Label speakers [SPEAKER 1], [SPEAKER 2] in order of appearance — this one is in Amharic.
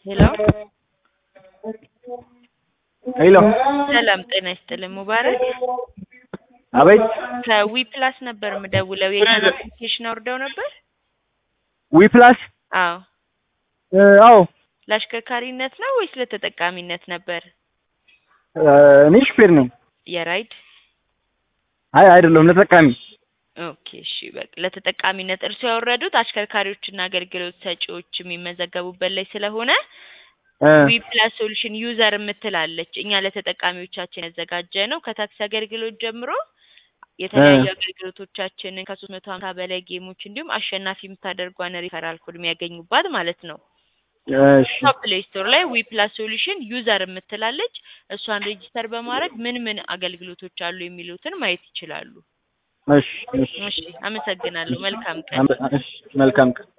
[SPEAKER 1] ሄሎ
[SPEAKER 2] ሄሎ
[SPEAKER 1] ሰላም ጤና ይስጥልን ሙባረክ
[SPEAKER 2] አቤት
[SPEAKER 1] ከዊ ፕላስ ነበር የምደውለው የእኛን አፕሊኬሽን አውርደው ነበር
[SPEAKER 2] ዊ ፕላስ
[SPEAKER 1] አዎ
[SPEAKER 2] አዎ
[SPEAKER 1] ለአሽከርካሪነት ነው ወይስ ለተጠቃሚነት ነበር
[SPEAKER 2] እኔ ሹፌር ነኝ
[SPEAKER 1] የራይድ
[SPEAKER 2] አይ አይደለሁም ለተጠቃሚ
[SPEAKER 1] ኦኬ እሺ በቃ ለተጠቃሚነት እርሱ ያወረዱት አሽከርካሪዎችና አገልግሎት ሰጪዎች የሚመዘገቡበት ላይ ስለሆነ ዊ ፕላስ ሶሉሽን ዩዘር የምትላለች እኛ ለተጠቃሚዎቻችን ያዘጋጀ ነው ከታክሲ አገልግሎት ጀምሮ የተለያዩ አገልግሎቶቻችንን ከሶስት መቶ ሀምሳ በላይ ጌሞች እንዲሁም አሸናፊ የምታደርጓን ሪፈራል ኮድ የሚያገኙባት ማለት ነው
[SPEAKER 2] እሺ
[SPEAKER 1] ፕሌይ ስቶር ላይ ዊ ፕላስ ሶሉሽን ዩዘር የምትላለች እሷን ሬጂስተር በማድረግ ምን ምን አገልግሎቶች አሉ የሚሉትን ማየት ይችላሉ
[SPEAKER 2] እሺ እሺ
[SPEAKER 1] እሺ አመሰግናለሁ መልካም ቀን
[SPEAKER 2] እሺ መልካም ቀን